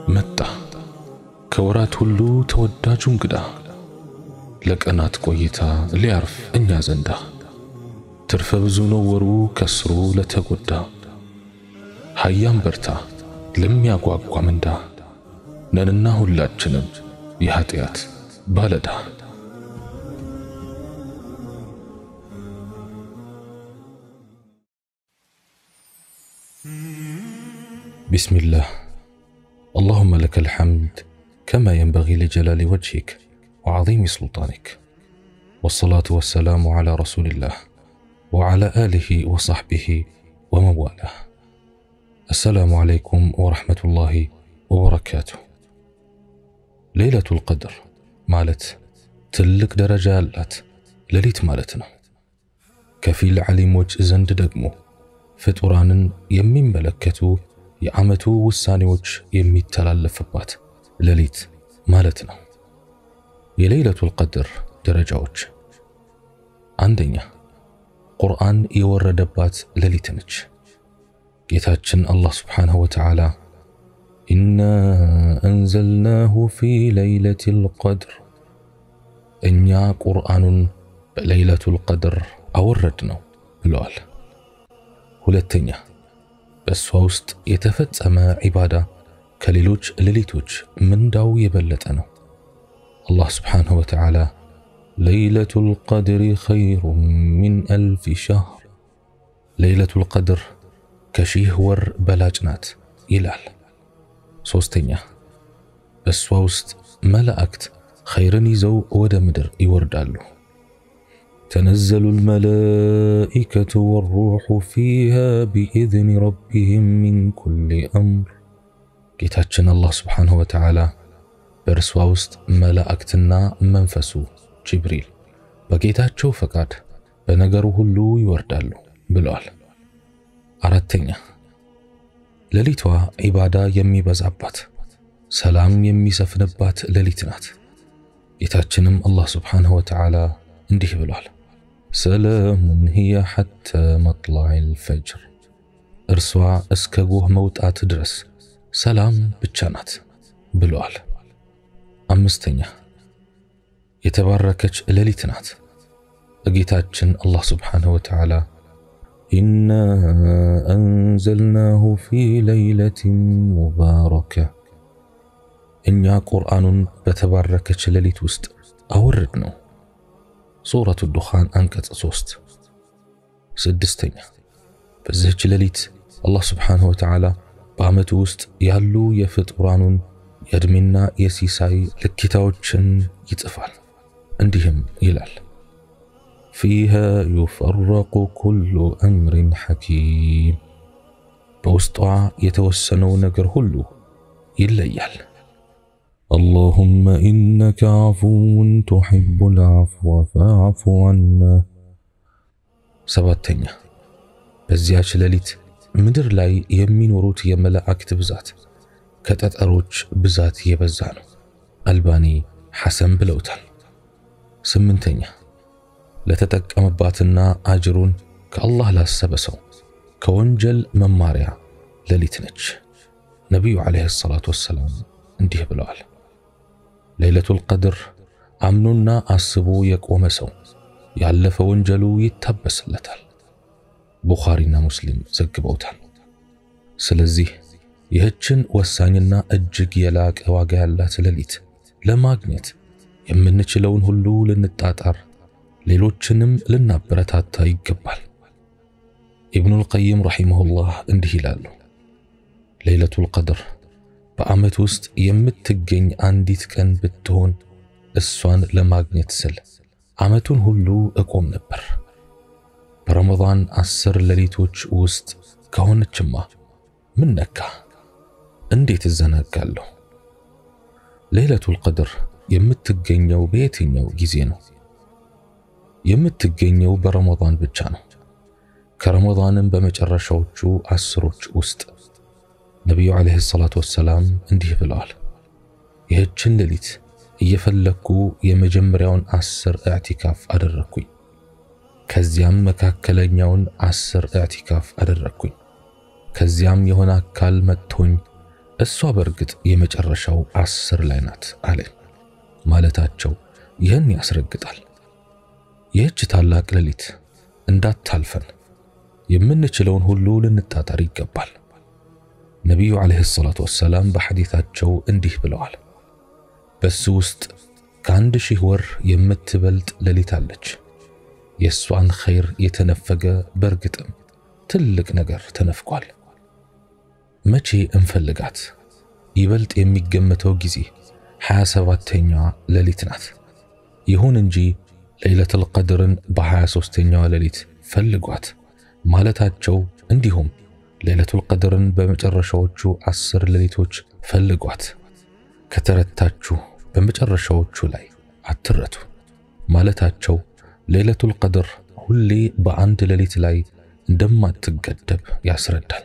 መጣ ከወራት ሁሉ ተወዳጁ እንግዳ ለቀናት ቆይታ ሊያርፍ እኛ ዘንዳ ትርፈ ብዙ ነው ወሩ ከስሩ ለተጎዳ ሀያም በርታ ለሚያጓጓ ምንዳ ነንና ሁላችንም የኃጢአት ባለዳ بسم الله اللهم لك الحمد كما ينبغي لجلال وجهك وعظيم سلطانك والصلاة والسلام على رسول الله وعلى آله وصحبه ومن والاه السلام عليكم ورحمة الله وبركاته ليلة القدر مالت تلك درجة አላት ሌሊት ማለት ነው ከፊል ዓሊሞች ዘንድ ደግሞ ፍጡራንን የሚመለከቱ የዓመቱ ውሳኔዎች የሚተላለፍባት ሌሊት ማለት ነው። የለይለቱል ቀድር ደረጃዎች፣ አንደኛ ቁርአን የወረደባት ሌሊት ነች። ጌታችን አላህ ስብሓንሁ ወተዓላ ኢና አንዘልናሁ ፊ ለይለቲል ቀድር፣ እኛ ቁርአኑን በለይለቱል ቀድር አወረድ ነው ብለዋል። ሁለተኛ በእሷ ውስጥ የተፈጸመ ዒባዳ ከሌሎች ሌሊቶች ምንዳው የበለጠ ነው። አላህ ስብሓንሁ ወተዓላ ለይለቱል ቀድሪ ኸይሩን ሚን አልፊ ሸህር፣ ለይለቱል ቀድር ከሺህ ወር በላጭ ናት ይላል። ሦስተኛ በእሷ ውስጥ መላእክት ኸይርን ይዘው ወደ ምድር ይወርዳሉ። تنزل الملائكة والروح فيها بإذن ربهم من كل أمر ጌታችን አላህ ስብሓንሁ ወተዓላ በእርሷ ውስጥ መላእክትና መንፈሱ ጅብሪል በጌታቸው ፈቃድ በነገሩ ሁሉ ይወርዳሉ ብለዋል። አራተኛ ሌሊቷ ዒባዳ የሚበዛባት ሰላም የሚሰፍንባት ሌሊት ናት። ጌታችንም አላህ ስብሓንሁ ወተዓላ እንዲህ ብሏል ሰላሙን ሂየ ሐተ መጥላዕል ፈጅር፣ እርሷ እስከ ጎህ መውጣት ድረስ ሰላም ብቻ ናት ብለዋል። አምስተኛ የተባረከች ሌሊት ናት። ጌታችን አላህ ስብሓንሁ ወተዓላ ኢና አንዘልናሁ ፊ ለይለትን ሙባረከ፣ እኛ ቁርአኑን በተባረከች ሌሊት ውስጥ አወረድ ነው። ሱረቱ ዱኻን አንቀጽ ሶስት ስድስተኛ በዚህች ሌሊት አላህ ስብሓንሁ ወተዓላ በዓመቱ ውስጥ ያሉ የፍጡራኑን የዕድሜና የሲሳይ ልኬታዎችን ይጽፋል። እንዲህም ይላል ፊሃ ዩፈረቁ ኩሉ አምሪን ሐኪም፣ በውስጧ የተወሰነው ነገር ሁሉ ይለያል። اللهم إنك عفو تحب العفو فاعف عنا ሰባተኛ በዚያች ሌሊት ምድር ላይ የሚኖሩት የመላእክት ብዛት ከጠጠሮች ብዛት የበዛ ነው። አልባኒ ሐሰን ብለውታል። ስምንተኛ ለተጠቀመባትና አጅሩን ከአላህ ላሰበ ሰው ከወንጀል መማሪያ ሌሊት ነች። ነቢዩ ዓለይሂ ሰላቱ ወሰላም እንዲህ ብለዋል ለይለቱል ቀድር አምኖና አስቦ የቆመ ሰው ያለፈ ወንጀሉ ይታበስለታል። ቡኻሪና ሙስሊም ዘግበውታል። ስለዚህ ይህችን ወሳኝና እጅግ የላቀ ዋጋ ያላት ሌሊት ለማግኘት የምንችለውን ሁሉ ልንጣጣር፣ ሌሎችንም ልናበረታታ ይገባል። ኢብኑል ቀይም ረሒመሁላህ እንዲህ ይላሉ ለይለቱል ቀድር በዓመት ውስጥ የምትገኝ አንዲት ቀን ብትሆን እሷን ለማግኘት ስል ዓመቱን ሁሉ እቆም ነበር። በረመዳን አስር ሌሊቶች ውስጥ ከሆነችማ ምን ነካ? እንዴት እዘናጋለሁ? ለይለቱል ቀድር የምትገኘው በየትኛው ጊዜ ነው? የምትገኘው በረመዳን ብቻ ነው። ከረመዳንም በመጨረሻዎቹ አስሮች ውስጥ ነቢዩ ዓለይሂ ሰላቱ ወሰላም እንዲህ ብለዋል፣ ይህችን ሌሊት እየፈለግኩ የመጀመሪያውን አስር እዕቲካፍ አደረግኩኝ። ከዚያም መካከለኛውን አስር እዕቲካፍ አደረግኩኝ። ከዚያም የሆነ አካል መጥቶኝ እሷ በእርግጥ የመጨረሻው አስር ላይ ናት አለ ማለታቸው ይህን ያስረግጣል። ይህች ታላቅ ሌሊት እንዳታልፈን የምንችለውን ሁሉ ልንታጠር ይገባል። ነቢዩ ዓለይሂ ሰላቱ ወሰላም በሐዲታቸው እንዲህ ብለዋል። በሱ ውስጥ ከአንድ ሺህ ወር የምትበልጥ ሌሊት አለች። የእሷን ኸይር የተነፈገ በእርግጥም ትልቅ ነገር ተነፍቋል። መቼ እንፈልጋት? ይበልጥ የሚገመተው ጊዜ 27ተኛዋ ሌሊት ናት። ይሁን እንጂ ለይለቱል ቀድርን በ23ተኛዋ ሌሊት ፈልጓት ማለታቸው እንዲሁም ለይለቱል ቀድርን በመጨረሻዎቹ አስር ሌሊቶች ፈልጓት ከተረታችሁ በመጨረሻዎቹ ላይ አትረቱ ማለታቸው ለይለቱል ቀድር ሁሌ በአንድ ሌሊት ላይ እንደማትገደብ ያስረዳል።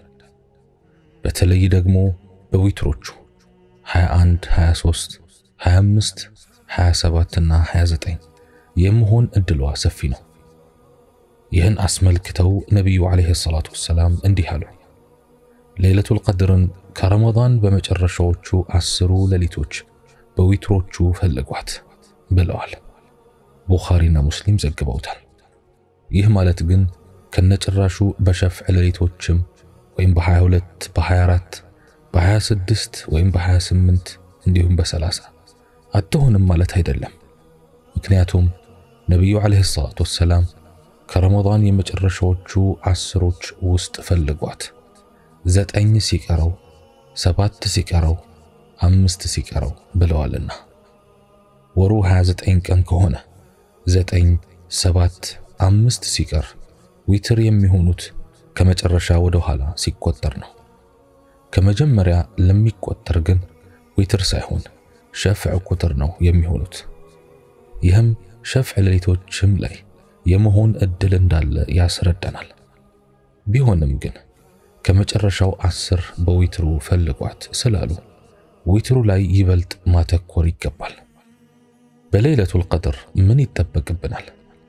በተለይ ደግሞ በዊትሮቹ 21፣ 23፣ 25፣ 27 እና 29 የመሆን እድሏ ሰፊ ነው። ይህን አስመልክተው ነቢዩ ዓለይሂ ሰላቱ ወሰላም እንዲህ አሉ። ሌይለቱል ቀድርን ከረመዳን በመጨረሻዎቹ አስሩ ሌሊቶች በዊትሮቹ ፈልጓት ብለዋል። ቡኻሪና ሙስሊም ዘግበውታል። ይህ ማለት ግን ከነጭራሹ በሸፍዕ ሌሊቶችም ወይም በ22 በ24 በ26 ወይም በ28 እንዲሁም በ30 አትሆንም ማለት አይደለም። ምክንያቱም ነቢዩ ዓለይሂ ሰላቱ ወሰላም ከረመዳን የመጨረሻዎቹ አስሮች ውስጥ ፈልጓት ዘጠኝ ሲቀረው ሰባት ሲቀረው አምስት ሲቀረው ብለዋልና ወሩ 29 ቀን ከሆነ ዘጠኝ ሰባት አምስት ሲቀር ዊትር የሚሆኑት ከመጨረሻ ወደ ኋላ ሲቆጠር ነው። ከመጀመሪያ ለሚቆጠር ግን ዊትር ሳይሆን ሸፍዕ ቁጥር ነው የሚሆኑት። ይህም ሸፍዕ ሌሊቶችም ላይ የመሆን እድል እንዳለ ያስረዳናል። ቢሆንም ግን ከመጨረሻው አስር በዊትሩ ፈልጓት ስላሉ ዊትሩ ላይ ይበልጥ ማተኮር ይገባል። በሌይለቱል ቀድር ምን ይጠበቅብናል?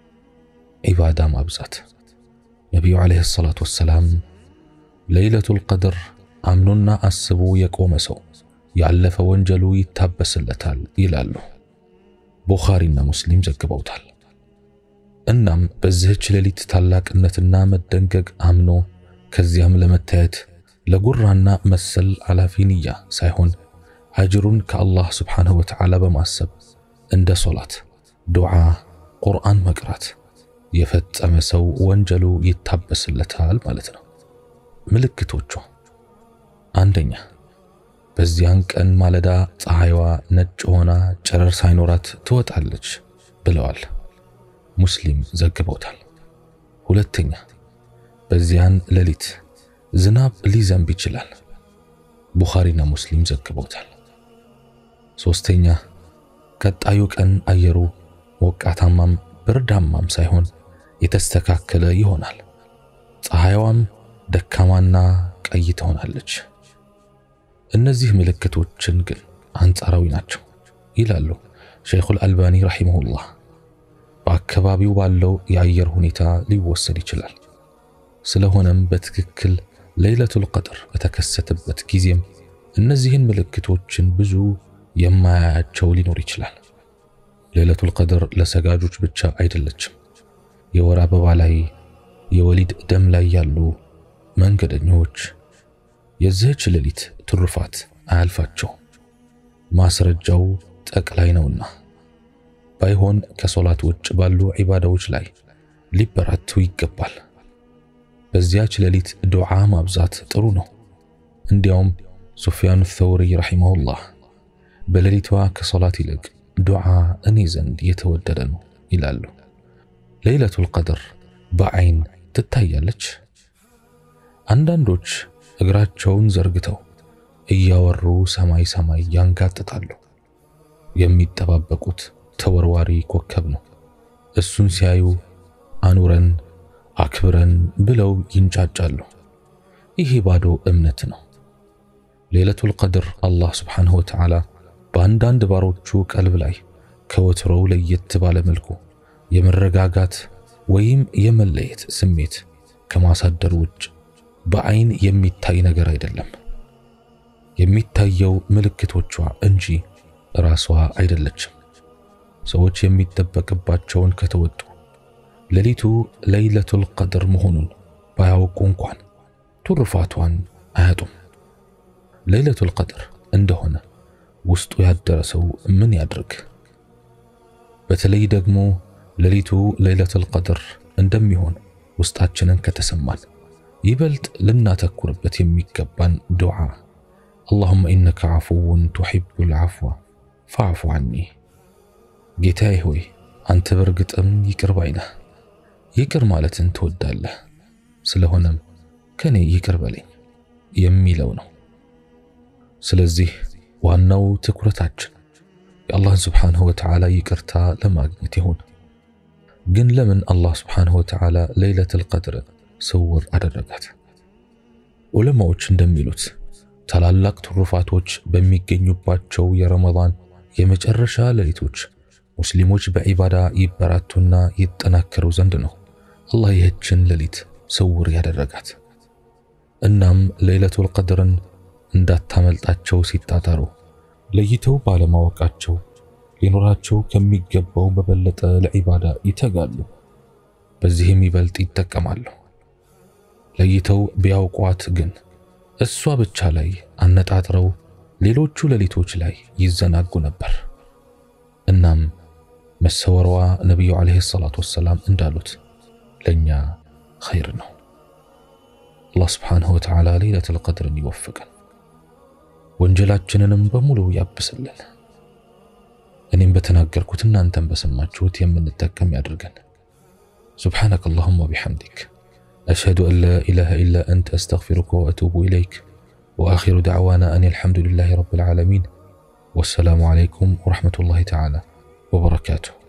ዒባዳ ማብዛት። ነቢዩ ዓለይሂ ሰላቱ ወሰላም ሌይለቱል ቀድር አምኖና አስቦ የቆመ ሰው ያለፈ ወንጀሉ ይታበስለታል ይላሉ። ቡኻሪና ሙስሊም ዘግበውታል። እናም በዚህች ሌሊት ታላቅነትና መደንገግ አምኖ ከዚያም ለመታየት ለጉራና መሰል አላፊ ንያ ሳይሆን አጅሩን ከአላህ ስብሓንሁ ወተዓላ በማሰብ እንደ ሶላት፣ ዱዓ፣ ቁርአን መቅራት የፈጸመ ሰው ወንጀሉ ይታበስለታል ማለት ነው። ምልክቶቹ አንደኛ፣ በዚያን ቀን ማለዳ ፀሐይዋ ነጭ ሆና ጨረር ሳይኖራት ትወጣለች ብለዋል። ሙስሊም ዘግበውታል። ሁለተኛ፣ በዚያን ሌሊት ዝናብ ሊዘንብ ይችላል። ቡኻሪና ሙስሊም ዘግበውታል። ሶስተኛ፣ ቀጣዩ ቀን አየሩ ሞቃታማም ብርዳማም ሳይሆን የተስተካከለ ይሆናል። ፀሐይዋም ደካማና ቀይ ትሆናለች። እነዚህ ምልክቶችን ግን አንጻራዊ ናቸው ይላሉ ሸይኹል አልባኒ ረሂመሁላህ። በአካባቢው ባለው የአየር ሁኔታ ሊወሰድ ይችላል። ስለሆነም በትክክል ሌይለቱል ቀድር በተከሰተበት ጊዜም እነዚህን ምልክቶችን ብዙ የማያያቸው ሊኖር ይችላል። ሌይለቱል ቀድር ለሰጋጆች ብቻ አይደለችም። የወር አበባ ላይ፣ የወሊድ ደም ላይ ያሉ መንገደኞች የዚህች ሌሊት ትሩፋት አያልፋቸው። ማስረጃው ጠቅላይ ነውና ባይሆን ከሶላት ውጭ ባሉ ዒባዳዎች ላይ ሊበራቱ ይገባል። በዚያች ሌሊት ዱዓ ማብዛት ጥሩ ነው። እንዲያውም ሱፊያኑ ተውሪ ረሒመሁላህ በሌሊቷ ከሶላት ይልቅ ዱዓ እኔ ዘንድ የተወደደ ነው ይላሉ። ሌይለቱል ቀድር በዐይን ትታያለች። አንዳንዶች እግራቸውን ዘርግተው እያወሩ ሰማይ ሰማይ ያንጋጥጣሉ። የሚጠባበቁት ተወርዋሪ ኮከብ ነው። እሱን ሲያዩ አኑረን አክብረን ብለው ይንጫጫሉ። ይሄ ባዶ እምነት ነው። ሌይለቱል ቀድር አላህ ስብሓንሁ ወተዓላ በአንዳንድ ባሮቹ ቀልብ ላይ ከወትሮው ለየት ባለ መልኩ የመረጋጋት ወይም የመለየት ስሜት ከማሳደር ውጭ በዐይን የሚታይ ነገር አይደለም። የሚታየው ምልክቶቿ እንጂ ራሷ አይደለችም። ሰዎች የሚጠበቅባቸውን ከተወጡ ሌሊቱ ለይለቱል ቀድር መሆኑን ባያውቁ እንኳን ትሩፋቷን አያጡም። ለይለቱል ቀድር እንደሆነ ውስጡ ያደረ ሰው ምን ያድርግ? በተለይ ደግሞ ሌሊቱ ለይለቱል ቀድር እንደሚሆን ውስጣችንን ከተሰማን ይበልጥ ልናተኩርበት የሚገባን ዱዓ አላሁመ ኢነከ ዓፉውን ቱሒቡል ዓፍወ ፈዕፉ ዐኒ። ጌታዬ ሆይ አንተ በርግጥም ይቅር ባይ ነህ፣ ይቅር ማለትን ትወዳለህ፣ ስለሆነም ከኔ ይቅር በለኝ የሚለው ነው። ስለዚህ ዋናው ትኩረታችን የአላህን ስብሓንሁ ወተዓላ ይቅርታ ለማግኘት ይሁን። ግን ለምን አላህ ስብሓንሁ ወተዓላ ለይለቱል ቀድር ስውር አደረጋት? ዑለማዎች እንደሚሉት ታላላቅ ትሩፋቶች በሚገኙባቸው የረመዳን የመጨረሻ ሌሊቶች ሙስሊሞች በዒባዳ ይበራቱና ይጠናከሩ ዘንድ ነው አላህ ይህችን ሌሊት ስውር ያደረጋት። እናም ለይለቱል ቀድርን እንዳታመልጣቸው ሲጣጣሩ ለይተው ባለማወቃቸው ሊኖራቸው ከሚገባው በበለጠ ለዒባዳ ይተጋሉ። በዚህም ይበልጥ ይጠቀማሉ። ለይተው ቢያውቋት ግን እሷ ብቻ ላይ አነጣጥረው ሌሎቹ ሌሊቶች ላይ ይዘናጉ ነበር። እናም መሰወሯ ነቢዩ ዓለይሂ ሰላቱ ወሰላም እንዳሉት ለእኛ ኸይር ነው። አላህ ስብሓንሁ ወተዓላ ለይለቱል ቀድርን ይወፍቀን፣ ወንጀላችንንም በሙሉ ያብስልን። እኔም በተናገርኩት እናንተም በሰማችሁት የምንጠቀም ያድርገን። ሱብሓነከ አላሁመ ወቢሐምዲክ أشهد أن لا إله إلا أنت أستغفرك وأتوب إليك وآخر دعوانا أن الحمد لله رب العالمين والسلام عليكم ورحمة الله تعالى وبركاته